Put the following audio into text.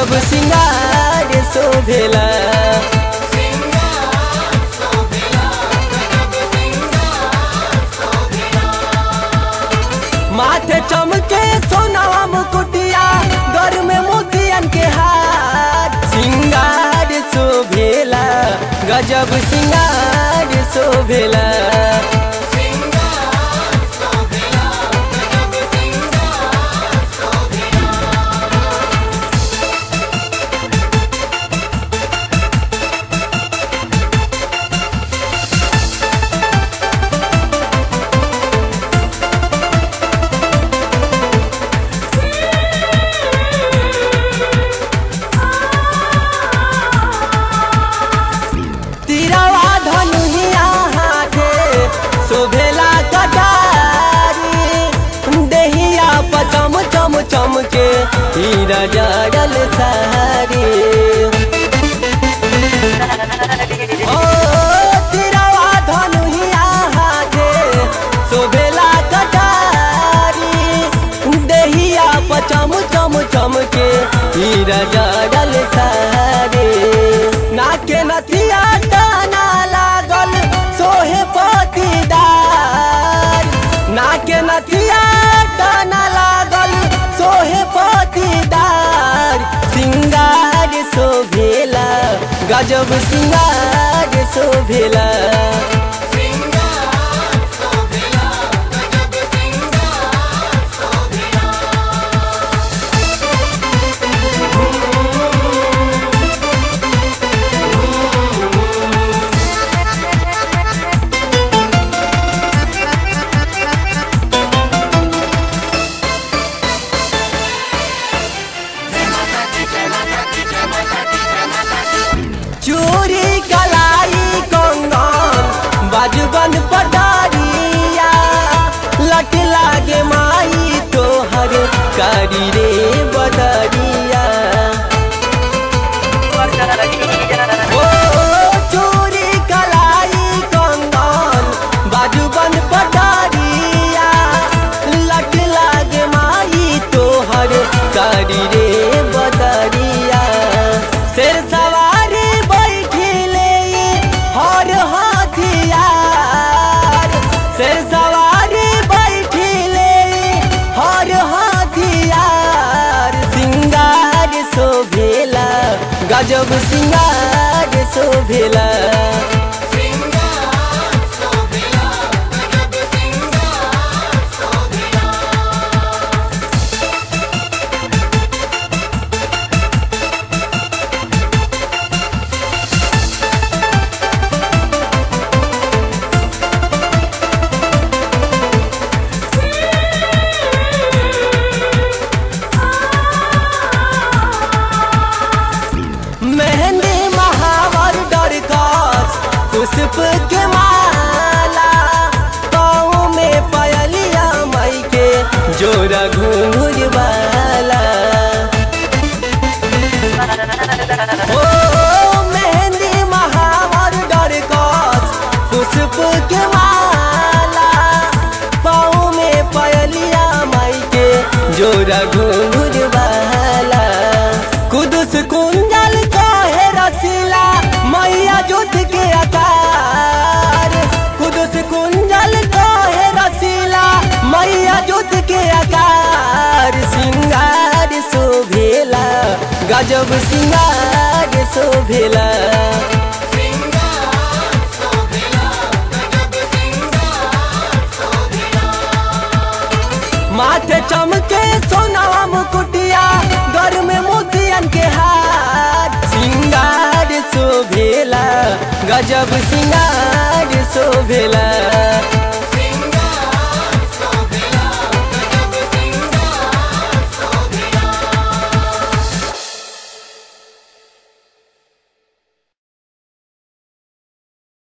गजब सिंगार शोभेला माथे चमके सोनावा मुकुटिया घर में मोतियन के हार सिंगार शोभेला गजब सिंगार शोभेला तिरवा धनुहिया हाथे शोभेला कटारी देहिया पचम चम चम के हीरा जड़ल सारी ओ तिरवा धनुहिया हाथे शोभेला कटारी देहिया पचम चम चम के हीरा जड़ल सारी नाके नथिया टाना लागल सोहे पतिदार नाके नथिया टाना लागल सोहे पतिदार सिंगार शोभेला गजब सिंगार शोभेला चूरी कलाई कंगन बाजूबन पटारिया लट लागे माई तोहर कारी रे बदरिया ओ चूरी कलाई कंगन बाजूबन पटारिया लट लागे माई तोहर कारी रे बदरिया शेर सवारी बैठिले हर हथियार शेर सवारी बैठिले हर हथियार सिंगार शोभेला गजब सिंगार शोभेला मेहंदी महावर डरकस पुष्प के माला पाँव में पयलिया मई के जोरा घूंघुर वाला ओ मेहंदी महावर डरकस पुष्प के माला पाँव में पयलिया मई के जोरा घूंघुर वाला कुदस कुंजल कहे रसीला मैया जुट के आकार कुदस कुंजल कहे रसीला मैया जुट के आकार सिंगार शोभेला गजब सिंगार शोभेला माथे चमके सोनावा मुकुटिया घर में मोतियन के हार सिंगार शोभेला गजब सिंगार शोभेला